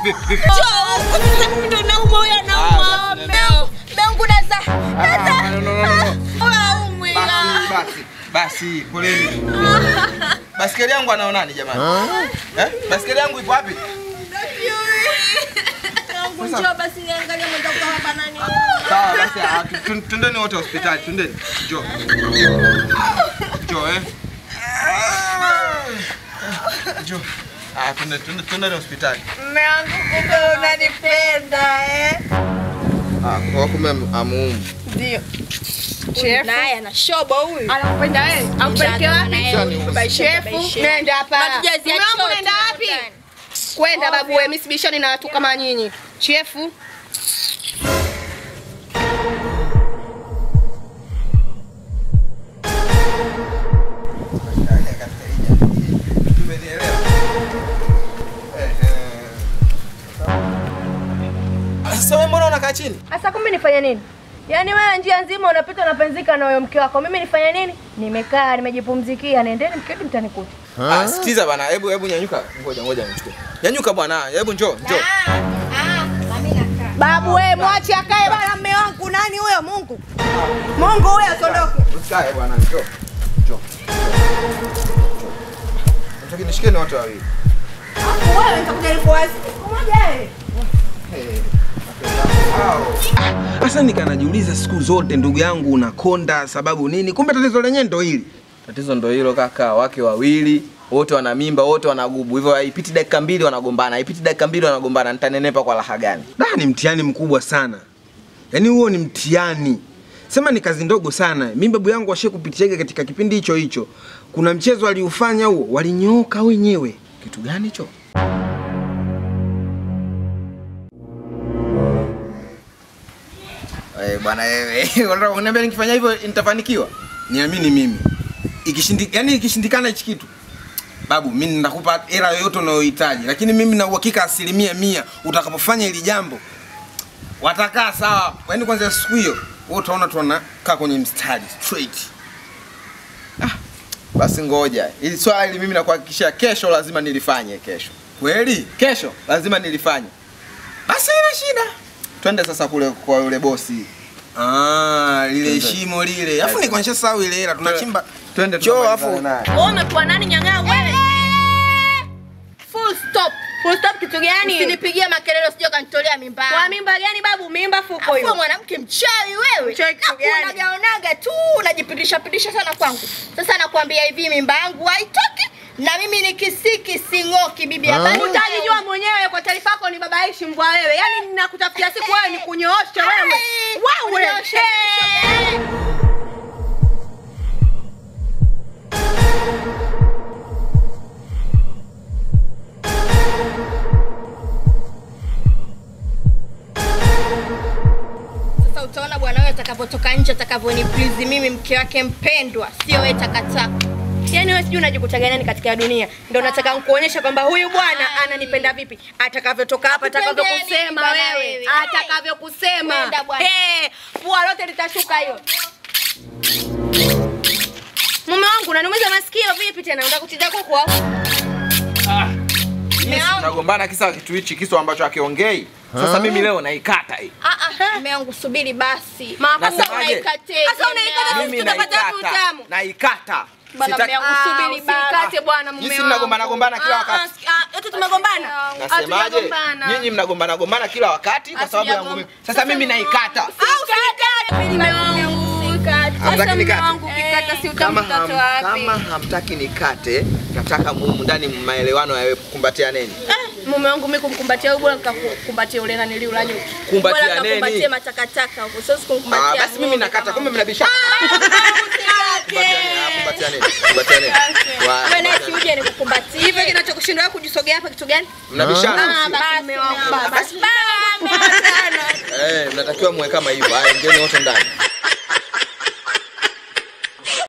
vipi vipi? Njoo huku sasa, ndo naumwa huyo anaumwa. Ah, Meangu, meangu naza. Ah, Naza. no, no, no, no. Haumwi. Basi basi basi, poleni. Basikeli yangu anaonani jamani? Eh? Basikeli yangu ipo wapi? Meangu, njoo basi niangalie mwenzako hapa nani. Sawa basi, ah, tu- tu- twendeni wote hospitali, twendeni. Njoo. Njoo eh. Njoo. Ah, twende twende twendeni hospitali. Meangu, kumbe unanipenda eh? Ah, kwa kumbe amuumu. Ndio. Naye ana shobo huyu. Anakupenda wewe? Akupeleke wapi? Shefu, nenda hapa. Matujazia Mume wangu chote nenda wapi? ndani. Kwenda babu wewe, mimi sibishani na watu kama nyinyi. Shefu, Sasa wewe mbona unakaa chini? Sasa kumbe nifanye nini? Yaani wewe njia nzima unapita unapenzika na huyo mke wako. Mimi nifanye nini? Nimekaa nimejipumzikia. Nendeni mketi mtanikuta. Ah, sikiza bana, hebu hebu nyanyuka. Ngoja ngoja nichukue. Nyanyuka bwana, hebu njoo, njoo. Babu wewe mwache akae bana mume wangu. Nani huyo Mungu? Mungu huyo asiondoke. Usikae bwana, njoo. Njoo. Nataka nishikeni wote wawili. Wewe nitakuja nikuwazi. Siku moja wewe. Sasa nikanajiuliza siku zote ndugu yangu unakonda sababu nini? Kumbe tatizo lenyewe ndo hili. Tatizo ndo hilo kaka, wake wawili wote wana mimba, wote wanagubu. Hivyo haipiti dakika mbili wanagombana, haipiti dakika mbili wanagombana. Nitanenepa kwa raha gani? Da, ni mtihani mkubwa sana. Yaani huo ni mtihani. Sema ni kazi ndogo sana. Mimi babu yangu washe kupitiaga katika kipindi hicho hicho. Kuna mchezo aliufanya huo, walinyooka wenyewe. Kitu gani hicho? Eh, bwana wewe, unataka kuniambia nikifanya hivyo nitafanikiwa? Niamini mimi. Ikishindi, yani ikishindikana hichi kitu. Babu, mimi nitakupa hela yoyote unayohitaji, lakini mimi na uhakika asilimia mia utakapofanya hili jambo watakaa sawa. Yaani kwanza siku hiyo wewe utaona tu wanakaa kwenye mstari straight. Basi ngoja, ili swali mimi nakuhakikishia kesho lazima nilifanye kesho. Kweli? Kesho lazima nilifanye. Basi ina shida. Twende sasa kule kwa yule bosi. Ah, lile Twende. shimo lile. Alafu ni kwanisha sawa ile hela tunachimba. Twende Choo, tukamalizane afu- naye. Wewe umekuwa nani nyang'aa wewe? full stop. Full stop kitu gani? Usinipigie makelele usije kanitolea mimba. Kwa mimba gani babu? Mimba fuko Afu hiyo. mwanamke mchawi wewe. Mchawi kitu gani? Nakuonagaonaga tu unajipindisha pindisha sana kwangu. Sasa nakwambia hivi mimba yangu haitoki na mimi ni kisiki sing'oki bibi habari. Utajijua mwenyewe kwa taarifa yako ni baba ishi mbwa wewe. Yaani ninakutafutia siku wewe ni kunyoosha wewe. Ai, Wewe. kunyoosha, Eh. Sasa utaona bwana wewe atakavyotoka nje atakavyoniplizi mimi mke wake mpendwa, sio wewe takataka. Yaani wewe sijui unajikutaga nani katika dunia. Ndio nataka nikuonyesha kwamba huyu bwana ananipenda vipi. Atakavyotoka hapa, Akupendeni atakavyokusema bwana wewe. wewe. Atakavyokusema. Nenda bwana. Eh, pua lote litashuka hiyo. Mume wangu unaniumiza masikio vipi tena? Unataka kuchinja kuku au? Yes, tunagombana kisa kitu hichi kisu ambacho akiongei. Sasa mimi leo naikata hii. Ah ah, mume wangu subiri basi. Mama, Sasa Nasemaje? unaikateje? Sasa unaikata mume Sisi Mimi tutapata wapi naikata. utamu? Naikata. Bwana Sitaki- mume wangu Ah, subiri basi. usikate bwana mume Jinsi wangu. mnagombana gombana kila Ah, wakati. ah, ah, eti tumegombana? Nasemaje? Hatujagombana. Nyinyi mnagombana gombana kila wakati kwa sababu yangu mimi. Sasa mimi naikata. Au usikate mume wangu. Hamtaki Sasa mume nikate? wangu ukikata si Kama, utamu ham, wapi? kama hamtaki nikate, nataka mumu ndani maelewano yawe kukumbatia neni. mume wangu mimi kumkumbatia huyu bora nikakumbatia ule nani liula nyuki. Kumbatia Bora nikakumbatie neni? matakataka huko. Sasa Ah, kumkumbatia. basi mimi nakata, kumbe mnabishana. Usikate. Kumbatia neni? Kumbatia neni? Wa- Wewe naye si uje nikukumbatie. Hivyo kinachokushinda wewe kujisogea hapa kitu gani? Mnabishana? Ah, basi mume wangu baba. Basi- Eh, mnatakiwa muwe kama hivyo. Haya, ingieni wote ndani.